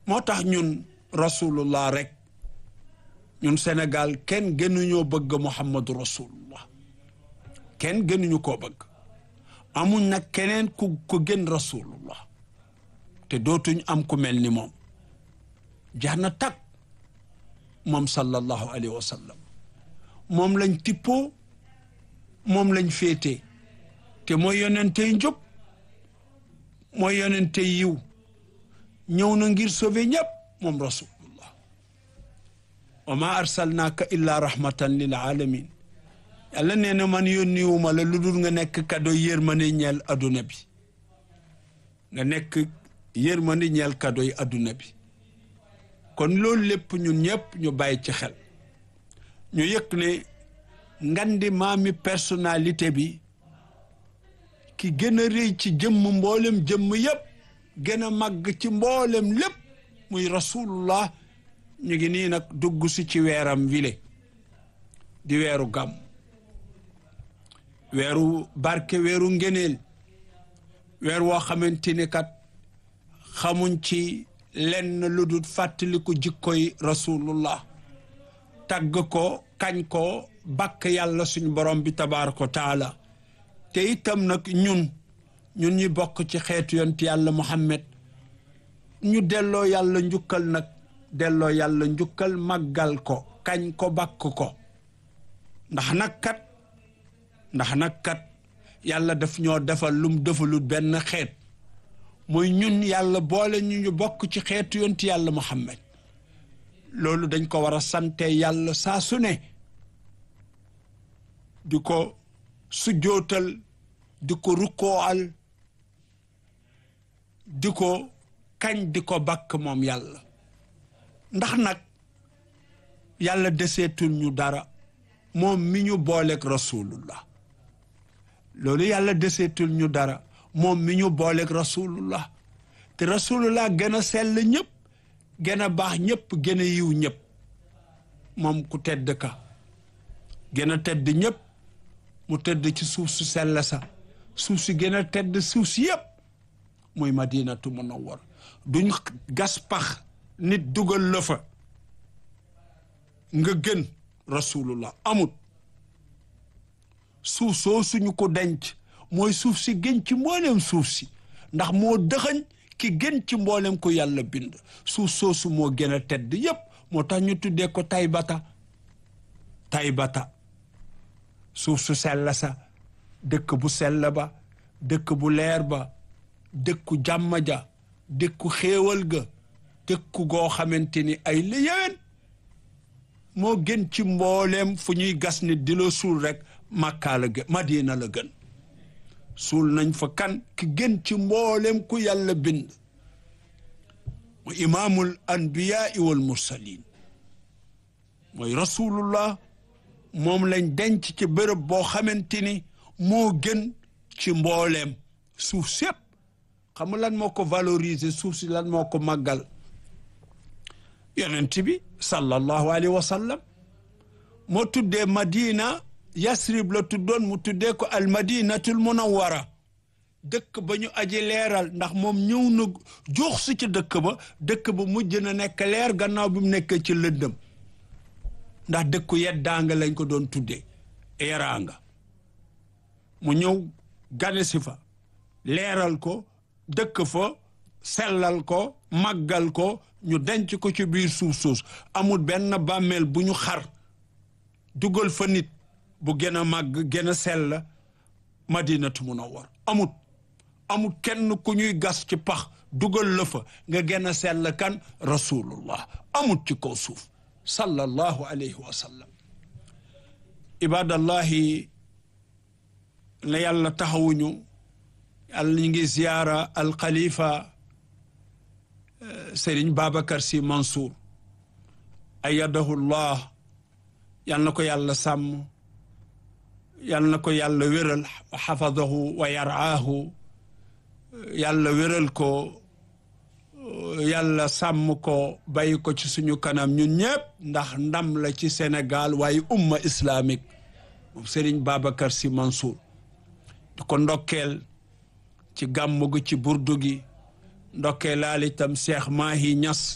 moo tax ñun rasulullah rek ñun Sénégal kenn gënuñoo bëgg Muhammadu rasulullah kenn gënuñu koo bëgg amuñ nag keneen ku ku gën rasulullah te dootuñ am ku mel ni moom jax na tag moom sallallahu alayhi wa sallam moom lañ tippoo moom lañ féete te mooy yonentey njub mooy yonentey yiw ñëw na ngir sauver ñëpp moom rasulullah wa ma arsalnaaka illa rahmatan lil alamin yàlla nee na man yónniwuma la lu dul nga nekk kado yërmande ñeel adduna bi nga nekk yërmande ñeel kado yi adduna bi kon loolu lépp ñun ñëpp ñu bàyyi ci xel ñu yëg ne ngandi maami personnalité bi ki gën a rëy ci jëmm mboolem jëmm yëpp gën a màgg ci mboolem lépp muy rasulullah ñu ngi nii nag dugg si ci weeram wile di weeru gàmm weeru barke weeru ngeneel weer woo xamante ni kat xamuñ ci lenn lu dul fàttaliku jikkoy rasulullah tagg ko kañ ko bakk yàlla suñu borom bi tabaaraka taala te itam nag ñun ñun ñi bokk ci xeetu yonent yàlla muhammad ñu delloo yàlla njukkal nag delloo yàlla njukkal màggal ko kañ ko bakk ko ndax nag kat ndax nag kat yàlla daf ñoo defal lum defalut benn xeet mooy ñun yàlla boole ñu ñu bokk ci xeetu yonent yàlla muhammad loolu dañ ko war a sante yàlla saa su ne di ko sujjootal di ko rukkoal di ko kañ di ko bakk moom yàlla ndax nag yàlla deseetul ñu dara moom mi ñu booleeg rasulullah loolu yàlla deseetul ñu dara moom mi ñu booleeg rasulullah te rasulullah gën a sell ñëpp gën a baax ñëpp gën a yiw ñëpp moom ku tedd ka gën a tedd ñëpp mu tëdd ci suuf su sell sa suuf si gën a tedd suuf si yëpp muy madinatu munawwar duñ gas pax nit dugal la fa nga gën rasulullah amut suuf soo suñu ko denc mooy suuf si gën ci mboolem suuf si ndax moo dëxañ ki gën ci mboolem ko yàlla bind suuf soosu moo gën a tedd yépp moo tax ñu tuddee ko taybata taybata suuf su sell sa dëkk bu sell ba dëkk bu leer ba dëkku jàmm ja dëkku xéewal ga dëkku goo xamante ni ay la yéwén moo gën ci mbooleem fu ñuy gas nit di la suul rek màkkaa la gën madina la gën suul nañ fa kan ki gën ci mbooleem ku yàlla bind mu imaamul anbiyaai wal mursalin mooy rasulullah moom lañ denc ci bërëb boo xamante ni moo gën ci mbooleem suuf sépp xam lan moo ko valoriser suuf si lan moo ko màggal yonent bi sallallahu alayhi wa sallam moo tuddee madina yasrib la tuddoon mu tuddee ko al madinatul munawwara dëkk ba ñu aji leeral ndax moom ñëw na jox si ci dëkk ba dëkk ba mujj na nekk leer gannaaw bi mu nekkee ci lëndëm ndax dëkku yeddaanga lañ ko doon tuddee yaraanga mu ñëw gane si fa leeral ko dëkk fa sellal ko màggal ko ñu denc ko ci biir suuf suus amul benn bàmmeel bu ñu xar dugal fa nit bu gën a màgg gën a sell madinatu munawwar amut amut kenn ku ñuy gas ci pax dugal la fa nga gën a sell kan rasulullah amut ci kaw suuf sallallahu alayhi wa sallam ibadallahi na yàlla taxawuñu yàlla ñu ngi ziyaara alxalifa Serigne Babacar Sy Mansour ayadahullah yal na ko yàlla sàmm yal na ko yàlla wéral xafadahu wa yaraahu yàlla wéral ko yàlla sàmm ko bàyyi ko ci suñu kanam ñun ñëpp ndax ndam la ci Sénégal waaye umma islamique moom Serigne Babacar Sy Mansour di ko ndokkeel ci gàmmu gi ci burdu gi ndokkee laal itam Cheikh Mahi Niass